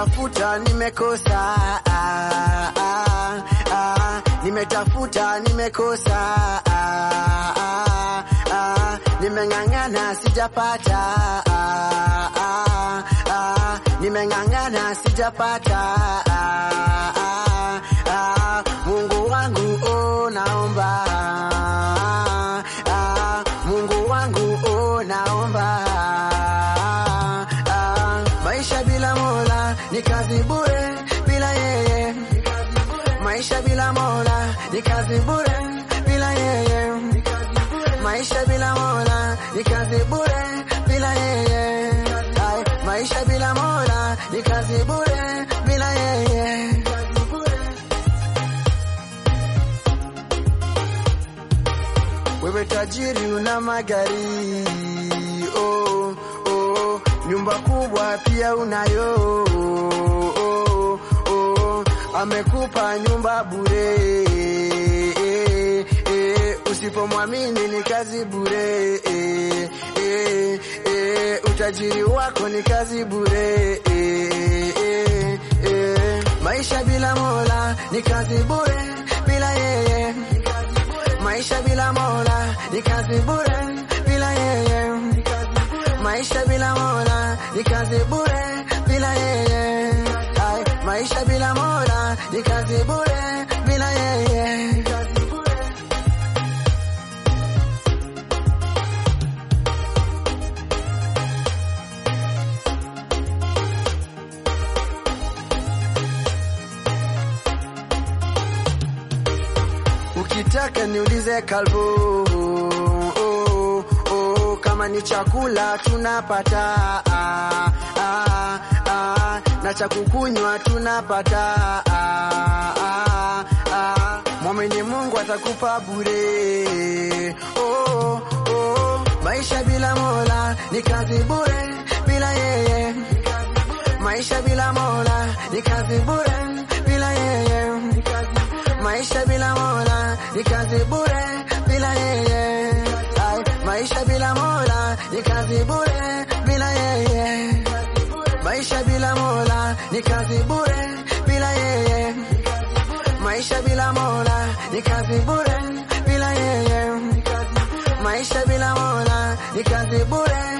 nimetafuta nimekosa, ah, ah, ah, nimetafuta nimekosa, ah, ah, ah, nimeng'ang'ana sijapata, ah, ah, ah, nimeng'ang'ana sijapata, ah, ah, ah, Mungu wangu oh, naomba ah, Mungu wangu oh, naomba ah, maisha bila Mola ni kazi bure, bila yeye maisha bila Mola ni kazi bure, bila yeye maisha bila Mola ni kazi bure, bila yeye Ay, maisha bila Mola ni kazi bure, bila yeye Wewe tajiri una magari oh, oh, nyumba kubwa pia unayo oh, oh, amekupa nyumba bure eh, eh, usipomwamini ni kazi bure eh, eh, eh, utajiri wako ni kazi bure eh, eh, eh, maisha bila Mola ni kazi bure bila yeye maisha bila Mola ni kazi bure bila yeye. Maisha bila Mola ni kazi bure bila yeye. Ay, maisha bila Mola ni kazi bure bila yeye. Ukitaka niulize kalbo oh, oh, kama ni chakula tunapata ah, ah, ah, na cha kukunywa tunapata ah, ah, ah, mwamini Mungu atakupa bure oh, oh, maisha bila Mola ni kazi bure bila yeye maisha bila Mola ni kazi bure bila yeye maisha bila Mola ni kazi bure bila yeye. Ay, maisha bila Mola ni kazi bure bila yeye. Maisha bila Mola ni kazi bure bila yeye. Maisha bila Mola ni kazi bure bila yeye. Maisha bila Mola ni kazi bure